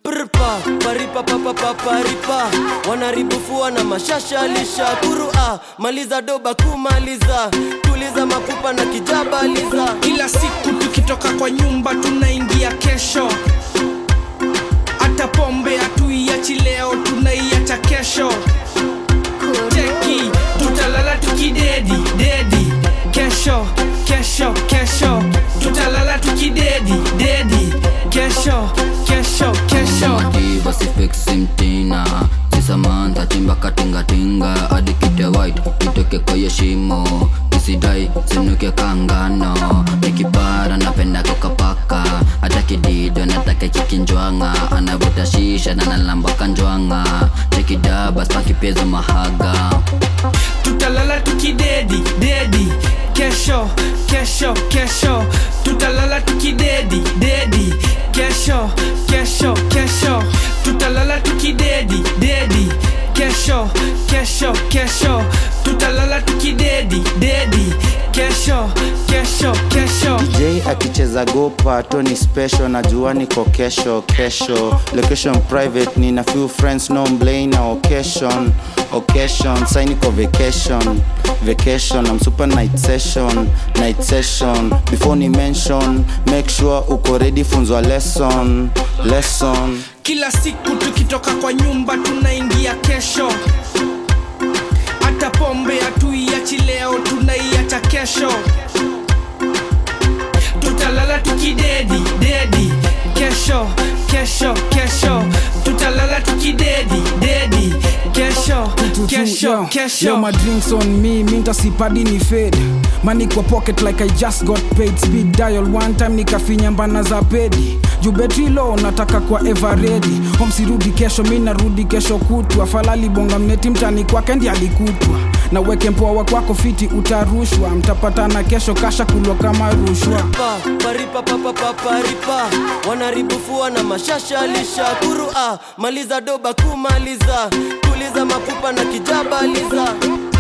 prpa paripa papapaparipa wanaribufua na mashasha lisha kurua maliza doba kumaliza tuliza mapupa na kijabaliza kila siku tukitoka kwa nyumba tunaingia kesho hata pombe hatuiachi leo tunaiacha kesho cheki tutalala tukidedi dedi kesho kesho kesho tutalala tukidedi dedi kesho kesho kesho mativa sifeksimtina sisamanta chimba katingatinga hadi kite white itoke kwenye shimo isidai sinuke kangano nikipara napenda kokapaka hata kidido nataka chikinjwanga anavuta shisha na nalamba kanjwanga chekidaba spakipezo mahaga tutalala tukidedi dedi kesho kesho kesho tutalala tukidedi dedi kesho kesho kesho tutalala tukidedi dedi kesho kesho kesho tutalala tukidedi dedi kesho kesho kesho j akicheza gopa tony special najua niko kesho kesho location private nina few friends no mblay na occasion occasion sai niko vacation vacation I'm super night session night session before ni mention make sure uko ready funzwa lesson lesson kila siku tukitoka kwa nyumba tunaingia kesho hata pombe hatuiachi leo tunaiacha kesho tutalala tukidedi dedi kesho kesho kesho tutalala tukidedi dedi kesho kesho Yo, kesho my drinks on me minta sipadi ni fade money kwa pocket like i just got paid speed dial one time nikafinya mbana za pedi juu betri low nataka kwa everready homsirudi kesho mi narudi kesho kutwa falali bonga mneti mtani kwake ndi alikutwa na weke mpoa kwako fiti utarushwa mtapatana kesho kasha kulwa kama rushwa pa paripa papapaparipa wanaribufua na mashasha lisha kurua maliza doba kumaliza tuliza mapupa na kijabaliza